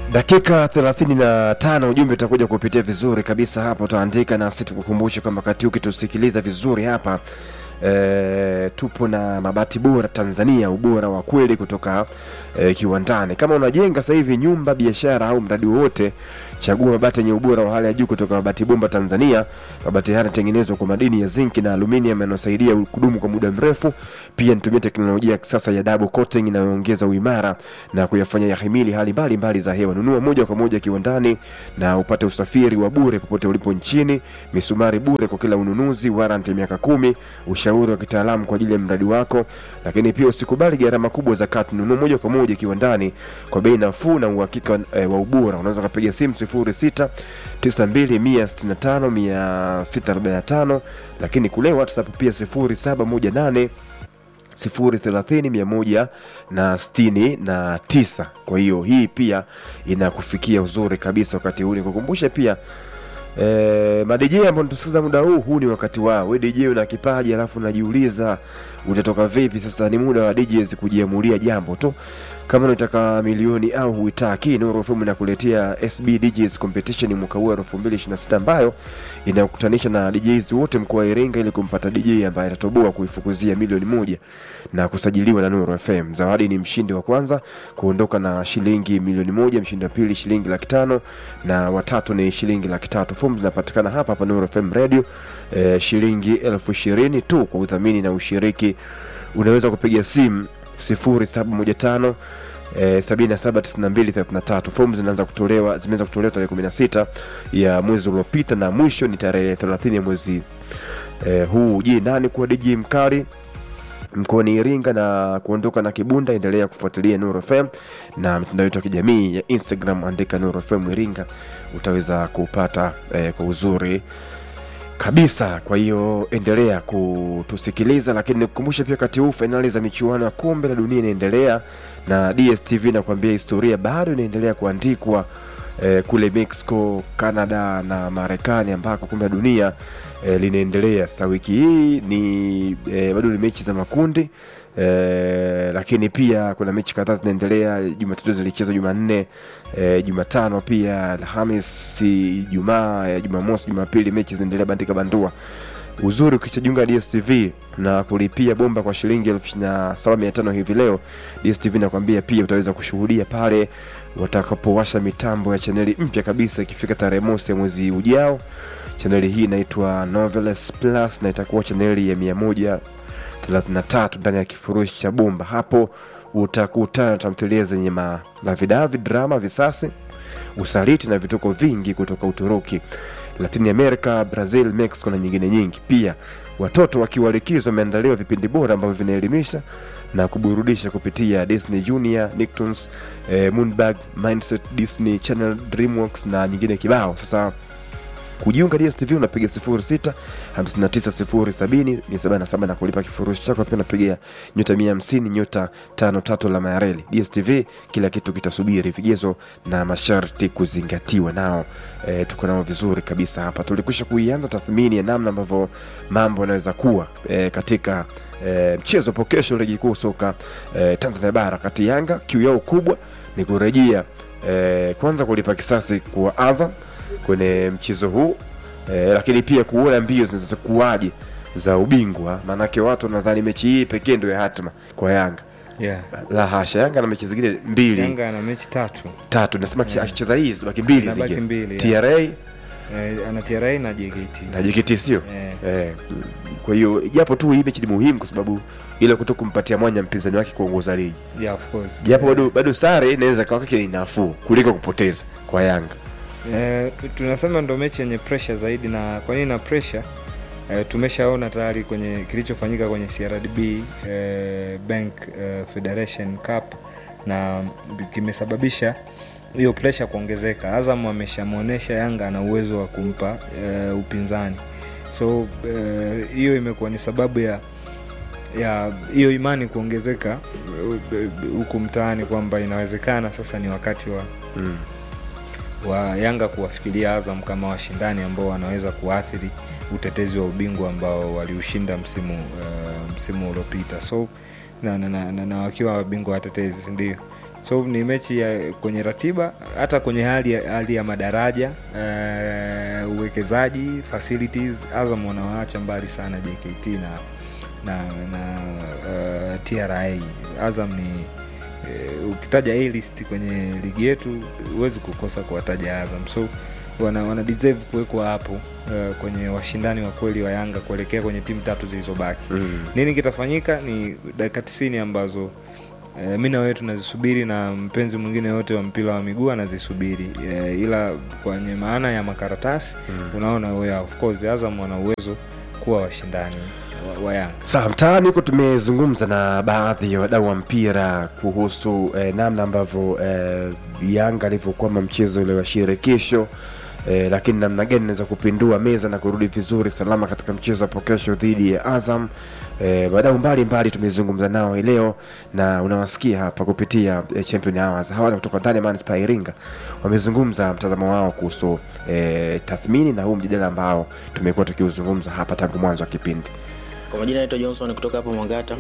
dakika 35 ujumbe utakuja kupitia vizuri kabisa hapa utaandika nasi tukukumbushe kwamba wakati huu ukitusikiliza vizuri hapa e, tupo na mabati bora tanzania ubora wa kweli kutoka e, kiwandani kama unajenga sasa hivi nyumba biashara au mradi wowote chagua mabati yenye ubora wa hali ya juu kutoka mabati bomba tanzania mabati haya yanatengenezwa kwa madini ya zinki na aluminium yanayosaidia kudumu kwa muda mrefu pia nitumia teknolojia ya kisasa ya double coating inayoongeza uimara na kuyafanya yahimili hali mbalimbali za hewa nunua moja kwa moja kiwandani na upate usafiri wa bure popote ulipo nchini misumari bure kwa kila ununuzi warranty ya miaka kumi ushauri wa kitaalamu kwa ajili ya mradi wako lakini pia usikubali gharama kubwa za kati nunua moja kwa moja kiwandani kwa bei nafuu na uhakika e, wa ubora unaweza ukapiga simu 06 92 165 lakini kule whatsapp pia 0718 030 na tisa kwa hiyo hii pia inakufikia uzuri kabisa wakati huu nikukumbushe pia E, madj ambao natusikiza muda huu huu ni wakati wao we dj una kipaji alafu unajiuliza utatoka vipi sasa ni muda wa djs kujiamulia jambo tu kama unataka milioni au huitaki Nuru FM inakuletea SB DJs competition mwaka huu 2026 ambayo inakutanisha na DJs wote mkoa wa Iringa ili kumpata DJ ambaye atatoboa kuifukuzia milioni moja na kusajiliwa na Nuru FM. Zawadi ni mshindi wa kwanza kuondoka na shilingi milioni moja, mshindi wa pili shilingi laki tano na watatu ni shilingi laki tatu. Fomu zinapatikana hapa hapa Nuru FM Radio eh, shilingi elfu ishirini tu kwa udhamini na ushiriki. Unaweza kupiga simu 0715 eh, 779233 fomu zinaanza kutolewa zimeanza kutolewa tarehe 16 ya mwezi uliopita na mwisho ni tarehe 30 ya mwezi eh, huu je nani kuwa dj mkali mkoani iringa na kuondoka na kibunda endelea kufuatilia nuru fm na mitandao yetu ya kijamii ya instagram andika nuru fm iringa utaweza kupata eh, kwa uzuri kabisa kwa hiyo endelea kutusikiliza lakini nikukumbushe pia wakati huu fainali za michuano ya kombe la dunia inaendelea na dstv nakuambia historia bado inaendelea kuandikwa eh, kule mexico canada na marekani ambako kombe la dunia eh, linaendelea sasa wiki hii ni eh, bado ni mechi za makundi Eh, lakini pia kuna mechi kadhaa zinaendelea jumatatu zilichezwa jumanne eh, jumatano pia alhamisi jumaa eh, jumamosi jumapili mechi zinaendelea bandika bandua uzuri ukichajiunga dstv na kulipia bomba kwa shilingi elfu ishirini na saba mia tano hivi leo dstv nakwambia pia utaweza kushuhudia pale watakapowasha mitambo ya chaneli mpya kabisa ikifika tarehe mosi ya mwezi ujao chaneli hii inaitwa noveles plus na itakuwa chaneli ya mia moja 33 ndani ya kifurushi cha bomba hapo utakutana na tamthilia zenye malavidavi drama visasi usaliti na vituko vingi kutoka uturuki latini america brazil mexico na nyingine nyingi pia watoto wakiwa likizo wameandaliwa vipindi bora ambavyo vinaelimisha na kuburudisha kupitia disney junior nicktoons eh, moonbag mindset disney channel dreamworks na nyingine kibao sasa kujiunga dstv unapiga 06 59 na kulipa kifurushi chako pia unapiga nyota 150 nyota 53 alama ya reli dstv kila kitu kitasubiri vigezo na masharti kuzingatiwa nao e, tuko nao vizuri kabisa hapa tulikwisha kuianza tathmini ya namna ambavyo mambo yanaweza kuwa e, katika e, mchezo po kesho ligi kuu soka e, tanzania bara kati yanga kiu yao kubwa ni kurejea e, kwanza kulipa kisasi kwa azam kwenye mchezo huu e, lakini pia kuona mbio zinaweza kuwaje za ubingwa maanake watu wanadhani mechi hii pekee ndio ya hatma kwa yanga yeah. la hasha yanga na mechi zingine mbili yanga ana mechi tatu tatu nasema yeah. akicheza hii zibaki mbili Zinabaki zingine mbili, tra eh, ana tra na jkt na jkt sio Eh. eh, kwa hiyo japo tu hii mechi ni muhimu kwa sababu ile kuto kumpatia mwanya mpinzani wake kuongoza ligi yeah, of course. japo bado bado sare inaweza kawa kake ni nafuu kuliko kupoteza kwa yanga Eh, tunasema ndo mechi yenye pressure zaidi na kwa nini na pressure eh, tumeshaona tayari kwenye kilichofanyika kwenye crdb eh, bank eh, federation cup na kimesababisha hiyo pressure kuongezeka azam ameshamwonyesha yanga ana uwezo wa kumpa eh, upinzani so eh, hiyo imekuwa ni sababu ya ya hiyo imani kuongezeka eh, huku mtaani kwamba inawezekana sasa ni wakati wa mm. wa Yanga kuwafikiria Azam kama washindani ambao wanaweza kuathiri utetezi wa ubingwa ambao waliushinda msimu uh, msimu uliopita so na, na, na, na, na wakiwa wabingwa watetezi ndio so ni mechi ya kwenye ratiba hata kwenye hali ya, hali ya madaraja uh, uwekezaji facilities azam wanawaacha mbali sana jkt na na, na uh, tra azam ni uh, ukitaja a list kwenye ligi yetu huwezi kukosa kuwataja azam so wana, wana deserve kuwekwa hapo uh, kwenye washindani wa kweli wa yanga kuelekea kwenye timu tatu zilizobaki Mm. nini kitafanyika ni dakika tisini ambazo e, mi na wewe tunazisubiri na mpenzi mwingine yote wa mpira wa miguu anazisubiri e, ila kwenye maana ya makaratasi mm. unaona yeah, of course azam wana uwezo kuwa washindani wa, wa yanga Sawa, mtaani huko tumezungumza na baadhi ya wadau wa mpira kuhusu eh, namna ambavyo eh, Yanga alivyokwama mchezo ule wa shirikisho eh, lakini namna gani inaweza kupindua meza na kurudi vizuri salama katika mchezo hapo kesho dhidi ya Azam. Eh, wadau mbalimbali tumezungumza nao hii leo na unawasikia hapa kupitia eh, Champion Hours. Hawa ni kutoka ndani ya Manispaa ya Iringa, wamezungumza mtazamo wao kuhusu eh, tathmini na huu mjadala ambao tumekuwa tukiuzungumza hapa tangu mwanzo wa kipindi. Kwa majina naitwa Johnson kutoka hapo Mwangata.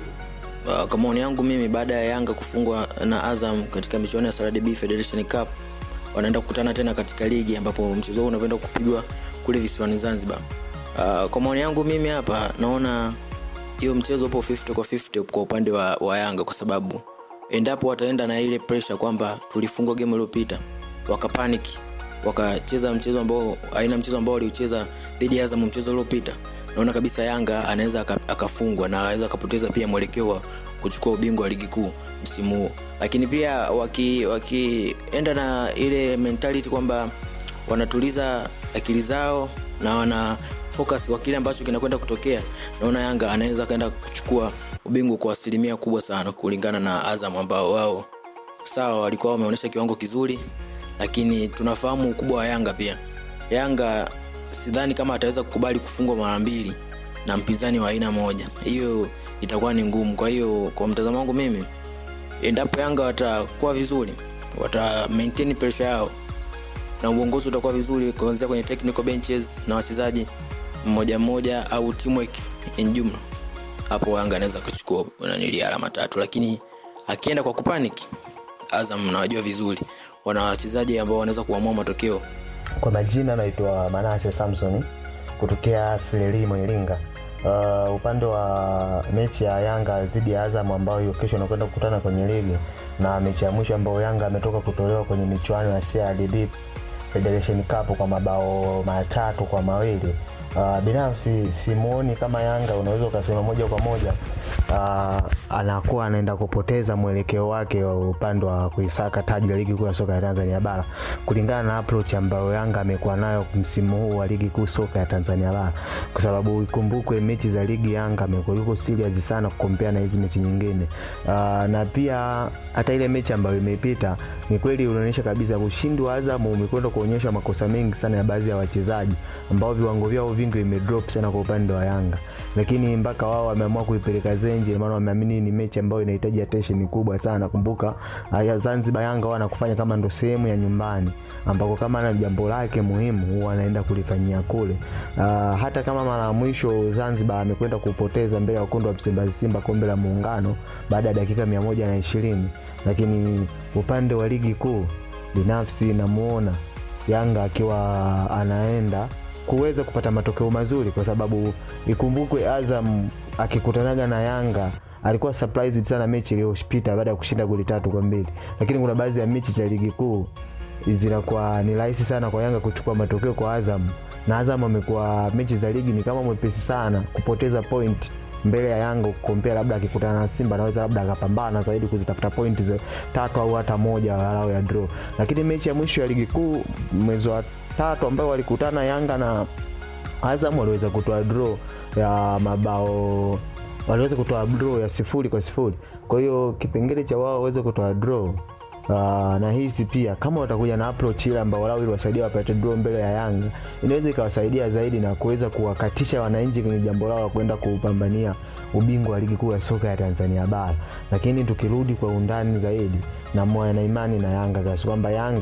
Uh, kwa maoni yangu mimi, baada ya Yanga kufungwa na Azam katika michuano ya CRDB Federation Cup, wanaenda kukutana tena katika ligi ambapo mchezo huu unakwenda kupigwa kule visiwani Zanzibar. Uh, kwa maoni yangu mimi hapa naona hiyo mchezo upo 50 kwa 50 kwa upande wa, wa Yanga kwa sababu endapo wataenda na ile pressure kwamba tulifungwa game iliyopita wakapaniki wakacheza mchezo ambao aina mchezo ambao waliucheza dhidi ya Azam mchezo uliopita naona kabisa Yanga anaweza aka- akafungwa na anaweza akapoteza pia mwelekeo wa kuchukua ubingwa wa ligi kuu msimu huu lakini pia wakienda waki wakienda na ile mentality kwamba wanatuliza akili zao na wana focus kwa kile ambacho kinakwenda kutokea naona yanga anaweza akaenda kuchukua ubingwa kwa asilimia kubwa sana kulingana na azam ambao wao sawa walikuwa wameonyesha kiwango kizuri lakini tunafahamu ukubwa wa yanga pia yanga sidhani kama ataweza kukubali kufungwa mara mbili na mpinzani wa aina moja hiyo itakuwa ni ngumu kwa hiyo kwa mtazamo wangu mimi endapo yanga watakuwa vizuri wata maintain pressure yao na uongozi utakuwa vizuri kuanzia kwenye technical benches na wachezaji mmoja mmoja au teamwork in jumla hapo yanga anaweza kuchukua nanili alama tatu lakini akienda kwa kupanic azam nawajua vizuri wana wachezaji ambao wanaweza kuamua matokeo kwa majina naitwa manase samson kutokea filelimo iringa uh, upande wa mechi ya yanga dhidi ya azam ambayo hiyo kesho anakwenda kukutana kwenye ligi na mechi ya mwisho ambayo yanga ametoka kutolewa kwenye michuano ya crdb federation cup kwa mabao matatu kwa mawili uh, binafsi simuoni kama yanga unaweza ukasema moja kwa moja uh, anakuwa anaenda kupoteza mwelekeo wake wa upande wa kuisaka taji la ligi kuu ya soka ya tanzania bara kulingana na approach ambayo yanga amekuwa nayo msimu huu wa ligi kuu soka ya tanzania bara kwa sababu ikumbukwe mechi za ligi yanga amekuwa yuko serious sana kukompea na hizi mechi nyingine uh, na pia hata ile mechi ambayo imepita ni kweli unaonyesha kabisa ushindi wa azam umekwenda kuonyesha makosa mengi sana ya baadhi ya wachezaji ambao viwango vyao vingi vimedrop sana kwa upande wa yanga lakini mpaka wao wameamua kuipeleka zenje maana wameamini ni mechi ambayo inahitaji attention kubwa sana kumbuka uh, zanzibar yanga wanakufanya kama ndo sehemu ya nyumbani ambako kama na jambo lake muhimu huwa anaenda kulifanyia kule uh, hata kama mara ya mwisho zanzibar amekwenda kupoteza mbele ya wekundu wa msimbazi simba kombe la muungano baada ya dakika mia moja na ishirini lakini upande wa ligi kuu binafsi namuona yanga akiwa anaenda kuweza kupata matokeo mazuri kwa sababu ikumbukwe azam akikutanaga na yanga alikuwa surprised sana mechi iliyopita baada ya kushinda goli tatu kwa mbili lakini kuna baadhi ya mechi za ligi kuu zinakuwa ni rahisi sana kwa yanga kuchukua matokeo kwa azam na azam amekuwa mechi za ligi ni kama mwepesi sana kupoteza point mbele ya yanga kukompea labda akikutana na simba anaweza labda akapambana zaidi kuzitafuta pointi za tatu au hata moja walau ya draw lakini mechi ya mwisho ya ligi kuu mwezi wa tatu ambayo walikutana yanga na azam waliweza kutoa draw ya mabao waliweza kutoa draw ya sifuri kwa sifuri kwa hiyo kipengele cha wao waweze kutoa draw Uh, na hisi pia kama watakuja na approach ile ambao walau ili wasaidia wapate draw mbele ya Yanga inaweza ikawasaidia zaidi na kuweza kuwakatisha wananchi kwenye jambo lao la kwenda kupambania ubingwa wa ligi kuu ya soka ya Tanzania bara. Lakini tukirudi kwa undani zaidi, na moyo na imani na Yanga kiasi kwamba Yanga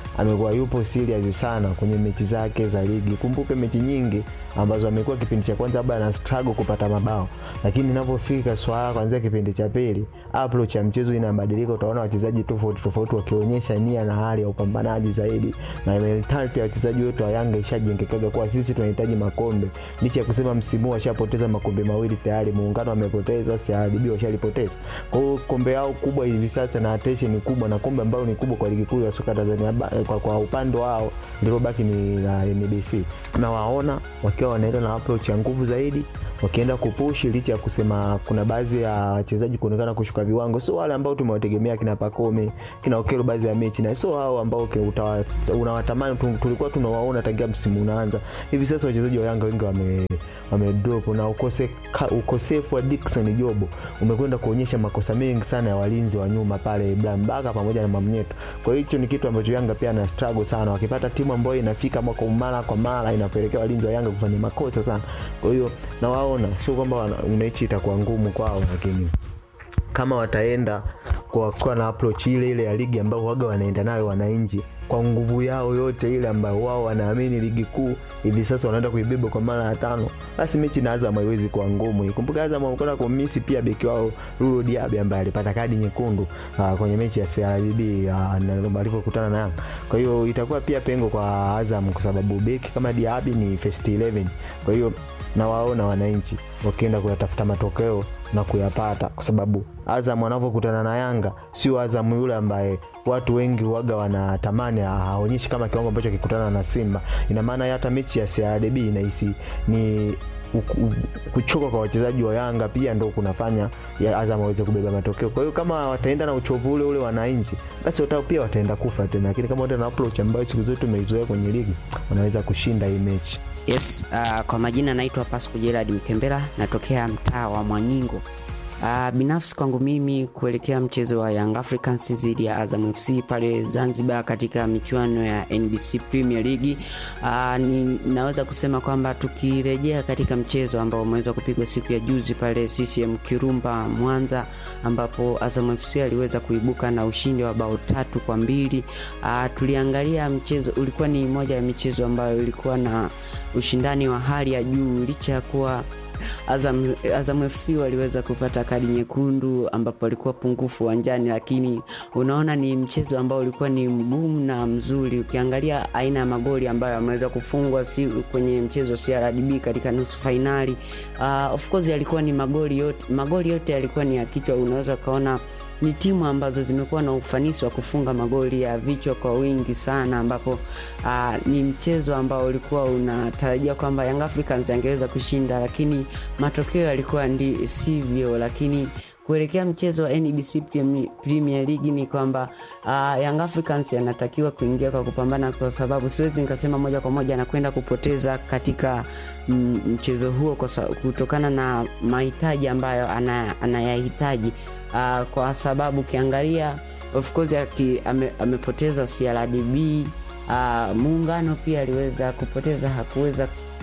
amekuwa yupo serious sana kwenye mechi zake za ligi. Kumbuke mechi nyingi ambazo amekuwa kipindi cha kwanza labda ana struggle kupata mabao, lakini inapofika swala kuanzia kipindi cha pili, approach ya mchezo inabadilika. Utaona wachezaji tofauti tofauti wakionyesha nia na hali ya upambanaji zaidi, na mentality ya wachezaji wetu wa Yanga ishajengekaga kuwa sisi tunahitaji makombe, licha ya kusema msimu huu washapoteza makombe mawili tayari. Muungano amepoteza, CRDB washalipoteza. Kwa hiyo kombe yao kubwa hivi sasa na attention kubwa na kombe ambalo ni kubwa kwa ligi kuu ya soka Tanzania ba- kwa, kwa upande wao lilobaki ni la NBC, na waona wakiwa wanaenda na approach ya nguvu zaidi wakienda kupushi licha ya kusema kuna baadhi ya wachezaji kuonekana kushuka viwango, sio wale ambao tumewategemea kina Pakome kina Okelo baadhi ya mechi, na sio hao ambao ke- utawa- unawatamani tu- tulikuwa tunawaona tangia msimu unaanza. Hivi sasa wachezaji wa Yanga wengi wame wamedrop na ukose, ka, ukosefu wa Dickson Jobo umekwenda kuonyesha makosa mengi sana ya walinzi wa nyuma pale Ibrahim Baka pamoja na Mamnyeto. Kwa hiyo hicho ni kitu ambacho Yanga pia na struggle sana, wakipata timu ambayo inafika mwaka mara kwa mara inapelekea walinzi wa Yanga kufanya makosa sana. Kwa hiyo nawaona, sio kwamba wana- mechi itakuwa ngumu kwao, lakini kama wataenda kwa kuwa na approach ile ile ya ligi ambayo waga wanaenda nayo wananchi kwa nguvu yao yote ile ambayo wao wanaamini ligi kuu hivi sasa wanaenda kuibeba kwa mara ya tano, basi mechi na Azam haiwezi kuwa ngumu. Ikumbuka Azam wamekwenda kumisi pia beki wao Lulu Diaby ambaye alipata kadi nyekundu uh, kwenye mechi ya CRDB uh, walivyokutana na Yanga. Kwa hiyo itakuwa pia pengo kwa Azam kwa sababu beki kama Diaby ni first 11 kwa hiyo na waona wananchi wakienda kuyatafuta matokeo na kuyapata, kwa sababu Azam wanavyokutana na Yanga sio Azam yule ambaye watu wengi waga wanatamani ha- haonyeshi kama kiwango ambacho akikutana na Simba. Ina maana hata mechi ya CRDB inahisi ni u- u- kuchoka kwa wachezaji wa Yanga pia ndo kunafanya ya Azam waweze kubeba matokeo. Kwa hiyo kama wataenda na uchovu ule ule wananchi, basi watao pia wataenda kufa tena, lakini kama wataenda na approach ambayo siku zote tumeizoea kwenye ligi, wanaweza kushinda hii mechi. Yes, uh, kwa majina naitwa Pasco Gerard Mkembera, natokea mtaa wa Mwanyingo. Uh, binafsi kwangu mimi kuelekea mchezo wa Young Africans dhidi ya Azam FC pale Zanzibar katika michuano ya NBC Premier League uh, ni, naweza kusema kwamba tukirejea katika mchezo ambao umeweza kupigwa siku ya juzi pale CCM Kirumba Mwanza, ambapo Azam FC aliweza kuibuka na ushindi wa bao tatu kwa mbili. Uh, tuliangalia mchezo, ulikuwa ni moja ya michezo ambayo ilikuwa na ushindani wa hali ya juu licha ya kuwa Azam, Azam FC waliweza kupata kadi nyekundu ambapo walikuwa pungufu uwanjani, lakini unaona ni mchezo ambao ulikuwa ni mgumu na mzuri. Ukiangalia aina ya magoli ambayo yameweza kufungwa si kwenye mchezo wa CRDB katika nusu fainali, uh, of course yalikuwa ni magoli yote, magoli yote yalikuwa ni ya kichwa. Unaweza ukaona ni timu ambazo zimekuwa na ufanisi wa kufunga magoli ya vichwa kwa wingi sana, ambapo uh, ni mchezo ambao ulikuwa unatarajia kwamba Young Africans angeweza kushinda, lakini matokeo yalikuwa ndi sivyo. Lakini kuelekea mchezo wa NBC Premi- Premier League ni kwamba uh, Young Africans yanatakiwa kuingia kwa kupambana, kwa sababu siwezi nikasema moja kwa moja anakwenda kupoteza katika mm, mchezo huo kwa sa- kutokana na mahitaji ambayo ana- anayahitaji uh, kwa sababu ukiangalia of course aki, ame, amepoteza CRDB uh, muungano pia aliweza kupoteza hakuweza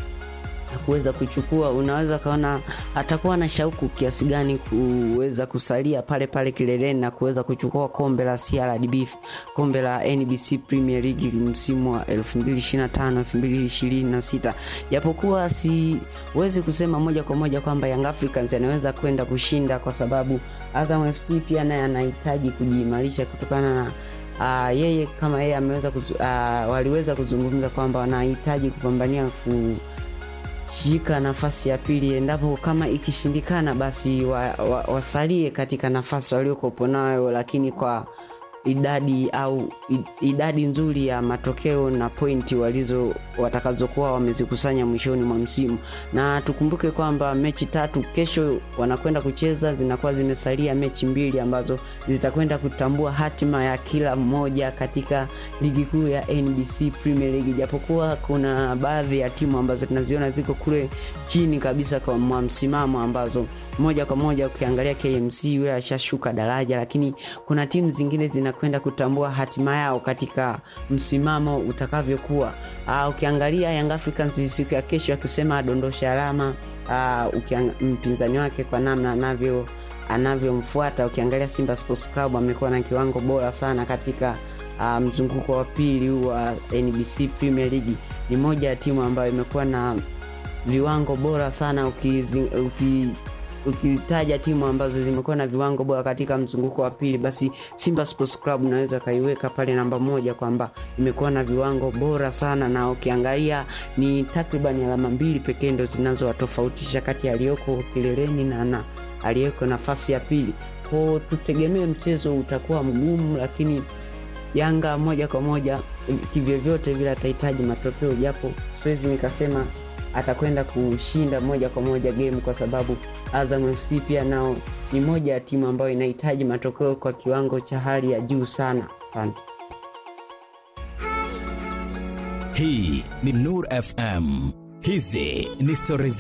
hakuweza kuchukua. Unaweza kaona atakuwa na shauku kiasi gani kuweza kusalia pale pale kileleni na kuweza kuchukua kombe la CRDB, kombe la NBC Premier League msimu wa 2025 2026, japokuwa siwezi kusema moja kwa moja kwamba Young Africans anaweza kwenda kushinda kwa sababu Azam FC pia naye anahitaji kujiimarisha kutokana na uh, yeye kama yeye ameweza kuzu, uh, waliweza kuzungumza kwamba wanahitaji kupambania kushika nafasi ya pili, endapo kama ikishindikana, basi wa, wa, wasalie katika nafasi waliokopo nayo, lakini kwa idadi au i- idadi nzuri ya matokeo na pointi walizo watakazokuwa wamezikusanya mwishoni mwa msimu, na tukumbuke kwamba mechi tatu kesho wanakwenda kucheza, zinakuwa zimesalia mechi mbili ambazo zitakwenda kutambua hatima ya kila mmoja katika ligi kuu ya NBC Premier League, japokuwa kuna baadhi ya timu ambazo tunaziona ziko kule chini kabisa kwa mwa msimamo ambazo moja kwa moja ukiangalia KMC yule ashashuka daraja, lakini kuna timu zingine zinakwenda kutambua hatima yao katika msimamo utakavyokuwa. Uh, ukiangalia Young Africans siku ya kesho akisema adondosha alama uh, ukiang, mpinzani wake kwa namna anavyo anavyomfuata. Ukiangalia Simba Sports Club amekuwa na kiwango bora sana katika uh, mzunguko wa pili huu wa NBC Premier League ni moja ya timu ambayo imekuwa na viwango bora sana ukizi, uki, ukitaja timu ambazo zimekuwa na viwango bora katika mzunguko wa pili basi Simba Sports Club unaweza kaiweka pale namba moja kwamba imekuwa na viwango bora sana, na ukiangalia ni takriban alama mbili pekee ndo zinazowatofautisha kati ya aliyoko kileleni na, na aliyeko nafasi ya pili. Kwa tutegemee mchezo utakuwa mgumu, lakini Yanga moja kwa moja kivyovyote vile atahitaji matokeo, japo siwezi nikasema atakwenda kushinda moja kwa moja game kwa sababu Azam FC pia nao ni moja ya timu ambayo inahitaji matokeo kwa kiwango cha hali ya juu sana. Asante. Hii ni Nur FM. Hizi ni stori